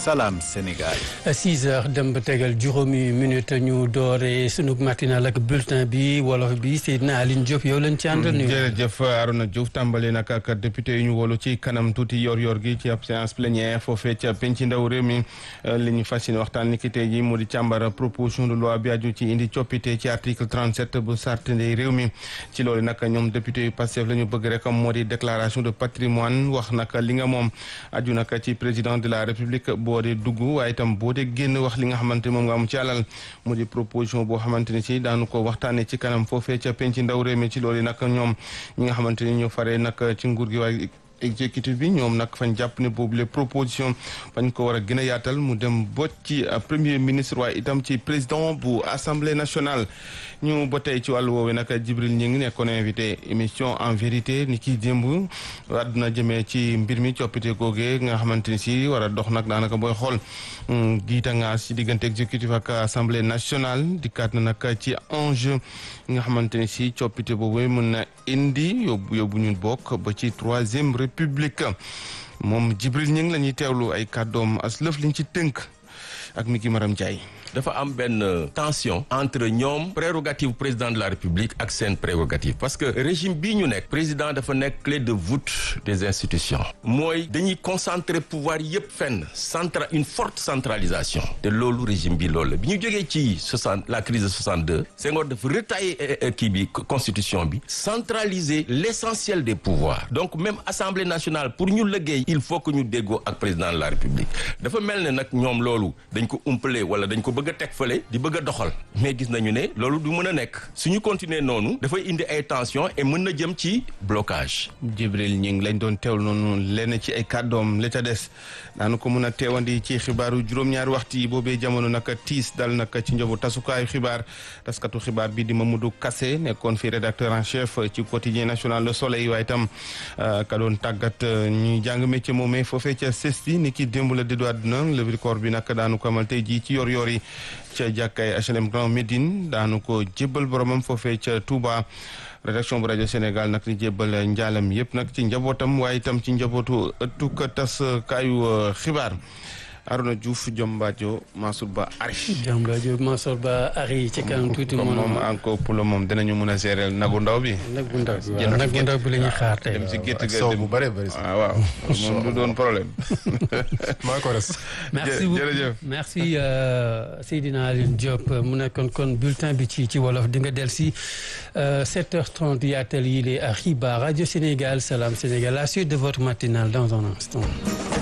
Salam Sénégal. 6 heures dem ba tegal juróomi minute ñu doore sunu matinal ak bulletin bi wolof bi Seydina Aline Diop yow lañ ci àndal nuyu. jërëjëf Arona Diouf tàmbali nag ak député yu ñu wolu ci kanam tuuti yor-yor gi ci ab séance plénière foofee ca penc ndaw réew mi li ñu fas yéene waxtaan ni ki tey jii mu di càmbara proposition de loi bi aju ci indi coppite ci article 37 bu charte ndey réew mi ci loolu nag ñoom député yu Pastef la ñu bëgg rek moo di déclaration de patrimoine wax nag li nga moom aju nag ci président de la république boo dee dugg waaye itam boo dee génn wax li nga xamante moom nga am ci alal mu di proposition boo xamante ni si daanu ko waxtaanee ci kanam foofee ca penc ndaw réew mi ci loolu nag ñoom ñi nga xamante ni ñu faree nag ci nguur gi waaye exécutif bi ñoom nag fañ jàpp ne boobu les propositions fañ ko war a gën a yaatal mu dem ba ci premier ministre waaye itam ci président bu assemblée nationale ñu ba tey ci wàllu woowu nag Jibril ñi ngi nekkoon invité émission en vérité ni ki démb àdduna jëmee ci mbir mi coppite googee nga xamante ni si war a dox nag daanaka booy xool giita nga si diggante exécutif ak assemblée nationale dikkaat na nag ci enjeu nga xamante ni si coppite boobu mën na indi yóbbu yóbbu ñun bokk ba ci troisième république moom Jibril ñi ngi la ñuy teewlu ay kàddoom as lëf liñ ci tënk ak mi ki maram Ndiaye dafa am benn tension entre ñoom prérogative président de la république ak seen prérogative parce que régime bii ñu nekk président dafa nekk clé de voûte des institutions mooy dañuy concentrer pouvoir yépp fenn centra une forte centralisation te loolu régime bi loolu la bi ñu jógee ci soixante la crise de 62 Senghor dafa retailler kii bi constitution bi centraliser l'essentiel des pouvoirs donc même assemblée nationale pour ñu liggéey il faut que ñu déggoo ak président de la république dafa mel ne nag ñoom loolu dañ ko umpale wala dañ ko bëgg a teg fële di bëgg a doxal mais gis nañu ne loolu du mën a nekk suñu continuer noonu dafay indi ay tension et mën na jëm ci blocage Jibril ñi ngi lañ doon teewlu noonu lenn ci ay kàddoom la ca des daanu ko mën a teewandi ci xibaaru juróom-ñaari waxtu yi boobee jamono nag tiis dal nag ci njobu tasukaayu xibaar taskatu xibaar bi di Mamadou Kassé nekkoon fi rédacteur en chef ci quotidien national Le Soleil waaye itam ka doon tàggat ñuy jàng métier moomee foofee ca sesti ni ki démb la déddu àdduna levée du corps bi nag daanu ko amal tey jii ci yor yor yi ca jàkkaay HLM Grand Médine daanu ko jébbal boromam foofee ca Touba rédaction bu rajo Sénégal nag di jébbal njaalam yëpp nag ci njabootam waaye itam ci njabootu ëttuk tas kaayu xibaar Arona Diouf Diombadio Mansour Ba Ari. Diombadio Mansour Ba Ari ci kanam tuuti. moom moom encore pour le moom dinañu mun a gérer nagu ndaw bi. nagu ndaw bi waaw nagu ndaw bi la ñuy xaar tey. dem si gétt ga soow bu bëree bëri. waaw waaw moom du doon problème. maa ko res. merci beaucoup jërëjëf merci Seydina Aline Diop mu nekkoon kon bulletin bi ci ci wolof di nga del si 7h30 yaatal yi les xibaar rajo Sénégal Salam Sénégal la suite de votre matinale dans un instant.